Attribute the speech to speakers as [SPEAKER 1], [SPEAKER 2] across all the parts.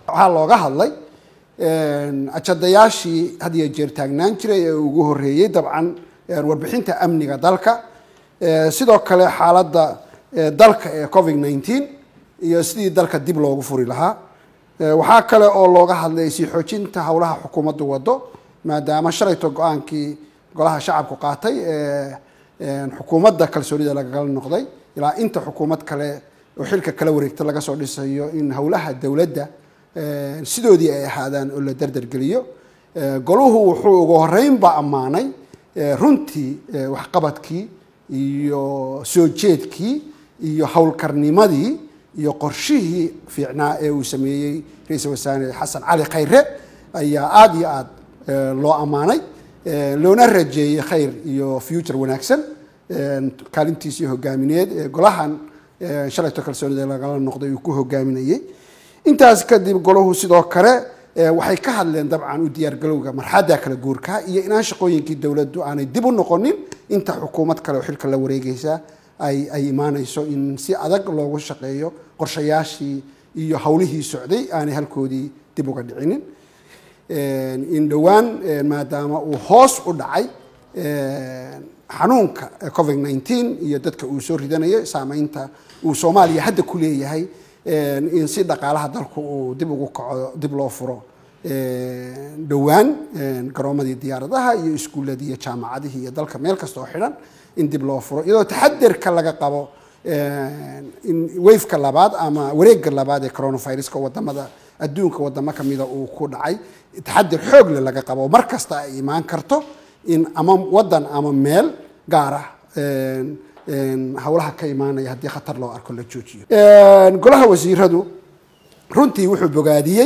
[SPEAKER 1] waxaa looga hadlay ajadayaashii had iyo jeer taagnaan jiray ee ugu horeeyey dabcan warbixinta amniga dalka sidoo kale xaaladda dalka ee covid nineteen iyo sidii dalka dib loogu furi lahaa waxaa kale oo looga hadlay sii xoojinta howlaha xukuumaddu wado maadaama shalayto go-aankii golaha shacabku qaatay ee xukuumadda kalsoonida lagala noqday ilaa inta xukuumad kale oo xilka kala wareegta laga soo dhisayo in howlaha dowladda sidoodii ay ahaadaan oo la derdergeliyo goluhu wuxuu ugu horeynba ammaanay runtii waxqabadkii iyo soo jeedkii iyo howlkarnimadii iyo qorshihii fiicnaa ee uu sameeyey ra-iisul wasaare xasan cali khayre ayaa aada iyo aada loo ammaanay loona rajeeyey khayr iyo future wanaagsan kaalintiisii hogaamineed ee golahan shalayto kalsoonida lagala noqday uu ku hogaaminayey intaas kadib golahu sidoo kale waxay ka hadleen dabcan u diyaargalowga marxadda kala guurka iyo inaan shaqooyinkii dowladdu aanay dib u noqonin inta xukuumad kale oo xilka la wareegeysa ay ay imaaneyso in si adag loogu shaqeeyo qorshayaashii iyo howlihii socday aanay halkoodii dib uga dhicinin in dhowaan maadaama uu hoos u dhacay xanuunka covid nineteen iyo dadka uu soo ridanayo saameynta uu soomaaliya hadda ku leeyahay in si dhaqaalaha dalku uu dib ugu kaco dib loo furo dhowaan garoomadii diyaaradaha iyo iskuuladii iyo jaamacadihii iyo dalka meel kasta oo xidhan in dib loo furo iyadoo taxadirka laga qabo in wafeka labaad ama wareega labaad ee coronaviruska wadamada adduunka wadamo kamida uu ku dhacay taxadir xoogle laga qabo mar kasta ay imaan karto in ama wadan ama meel gaar ah howlaha ka imaanaya haddii khatar loo arko la joojiyo golaha wasiiradu runtii wuxuu bogaadiyey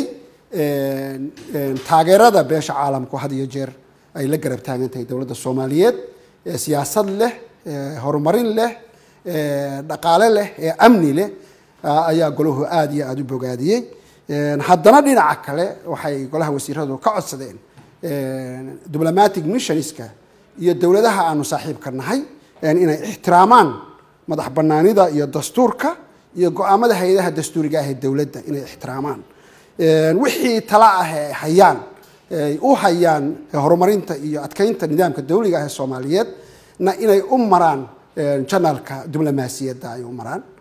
[SPEAKER 1] taageerada beesha caalamku had iyo jeer ay la garab taagan tahay dowladda soomaaliyeed siyaasad leh horumarin leh dhaqaale leh ee amni leh ayaa golahu aada iyo aada u bogaadiyey haddana dhinaca kale waxay golaha wasiiradu ka codsadeen diplomatic missionska iyo dowladaha aanu saaxiibka nahay inay ixtiraamaan madax banaanida iyo dastuurka iyo go-aamada hay-adaha dastuuriga ah ee dowladda inay ixtiraamaan wixii tala ah ee hayaan ay u hayaan horumarinta iyo adkeynta nidaamka dawliga ah ee soomaaliyeed na inay u maraan janalka diblomaasiyadda ay u maraan